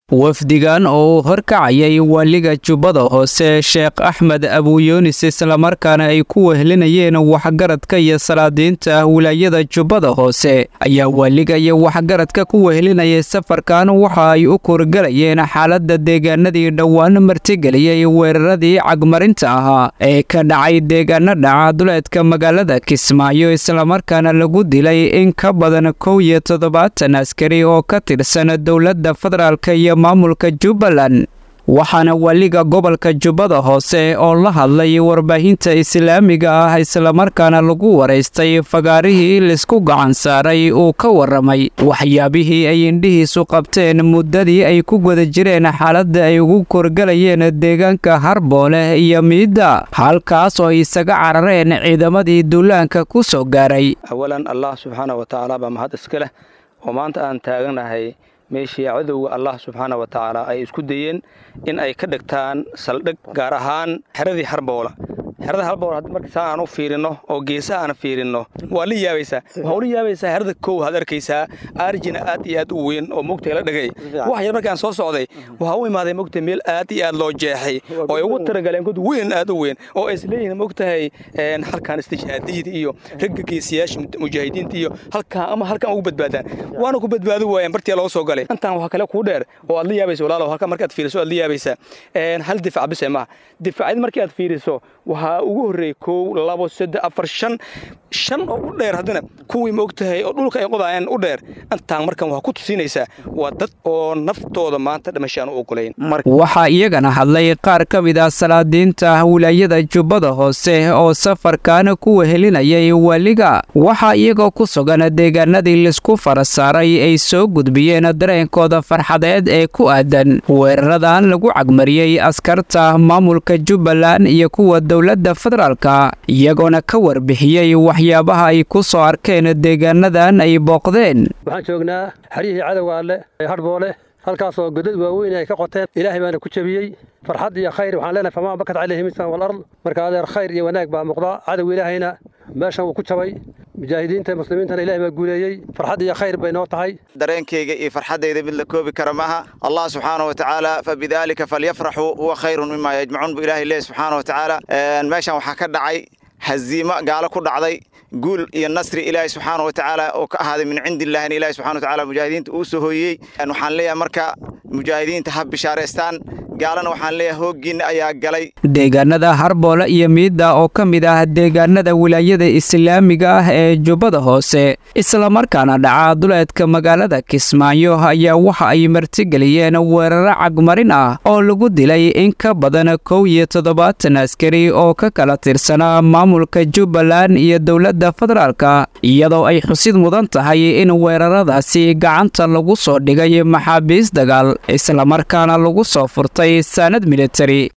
wafdigan oo uu horkacayay waaliga jubbada hoose sheekh axmed abuyunis islamarkaana ay ku wehlinayeen waxgaradka iyo salaadiinta wilaayada jubbada hoose ayaa waaliga iyo waxgaradka ku wehlinayay safarkan waxa ay u kurgalayeen xaaladda deegaanadii dhowaan martigeliyey weeraradii cagmarinta ahaa ee ka dhacay deegaano dhaca duleedka magaalada kismaayo islamarkaana lagu dilay in ka badan kow iyo toddobaatan askari oo ka tirsan dowladda federaalka iyo maamulka jubbaland waxaana waaliga gobolka jubbada hoose oo la hadlay warbaahinta islaamiga ah islamarkaana lagu waraystay fagaarihii laisku gacan saaray uu ka warramay waxyaabihii ay indhihiisu qabteen muddadii ay ku guda jireen xaaladda ay ugu korgalayeen deegaanka harboole iyo miidda halkaas oo ay isaga carareen ciidamadii duulaanka ku soo gaaray awalan allah subxaana wa tacaala baa mahad iska leh oo maanta aan taaganahay meeshii cadowga allah subxaana wa tacaala ay isku dayeen in ay ka dhigtaan saldhig gaar ahaan xeradii harboola xerada harboola marka saa aan u fiirinno oo geesaha aan fiirinno waa la yaabaysaa waxaa ula yaabaysaa xerada kow had arkaysaa aarjina aad iyo aad u weyn oo mogtay la dhagay wax yar markaan soo socday waxaa u imaaday mogtay meel aad iyo aad loo jeexay oo ay ugu talagaleen god weyn aad u weyn oo ay isleeyihiin mogtahay halkaan istishhaadiyada iyo ragga geesiyaasha mujaahidiinta iyo halkaa ama halkaan ugu badbaadaan waana ku badbaadi waayeen bartiyaa loo soo galay intaan waxaa kale kuu dheer oo aad la yaabaysa walaalow halkaa markaad fiiriso aad la yaabaysaa hal difac bise maaha difacyad markii aad fiiriso waxaa ugu horreeyey kow labo saddex afar shan shan oo u dheer haddana kuwii ma og tahay oo dhulka ay qodaayeen u dheer intaan markan waxaa ku tusinaysaa waa dad oo naftooda maanta dhimashaan u ogolayn waxaa iyagana hadlay qaar ka mid ah salaadiinta wilaayada jubbada hoose oo safarkan ku wehelinayay waaliga waxaa iyagoo ku sugan deegaanadii laisku fara saaray ay soo gudbiyeen dareenkooda farxadeed ee ku aadan weeraradan lagu cagmariyey askarta maamulka jubbaland iyo kuwa dowladda federaalka iyagoona ka warbixiyey waxyaabaha ay ku soo arkeen deegaanadan ay booqdeen waxaan joognaa xeryihii cadowga alle ee hadhboole halkaasoo godad waaweyn ay ka qoteen ilaahay baana ku jebiyey farxad iyo khayr waxaan leenahay famaa bakat calayhi misan walard marka adeer khayr iyo wanaag baa muuqda cadow ilaahayna meeshan wuu ku jabay mujaahidiinta muslimiintana ilahay baa guuleeyey farxad iyo khayr bay noo tahay dareenkayga iyo farxaddayda mid la koobi kara maaha allah subxaana wa tacaala fa bidaalika falyafraxuu huwa khayrun mima yajmacuun bu ilahay leeyahy subxaana wa tacaala meeshan waxaa ka dhacay haziimo gaalo ku dhacday guul iyo nasri ilaahay subxaana wa tacaala oo ka ahaaday min cindi illahina ilahi subxana wa tacala mujaahidiinta uu soo hooyey waxaan leeyahay marka mujaahidiinta ha bishaaraystaan gaalana waxaan leeyahay hooggiinna ayaa galay deegaanada harboole iyo miidda oo ka mid ah deegaanada wilaayada islaamiga ah ee jubbada hoose islamarkaana dhaca duleedka magaalada kismaayo ayaa waxa ay martigeliyeen weeraro cagmarin ah oo lagu dilay in ka badan kow iyo toddobaatan askari oo ka kala tirsanaa maamulka jubbaland iyo dowladda federaalka iyadoo ay xusid mudan tahay in weeraradaasi gacanta lagu soo dhigay maxaabiis dagaal islamarkaana lagu soo furtay saanad militari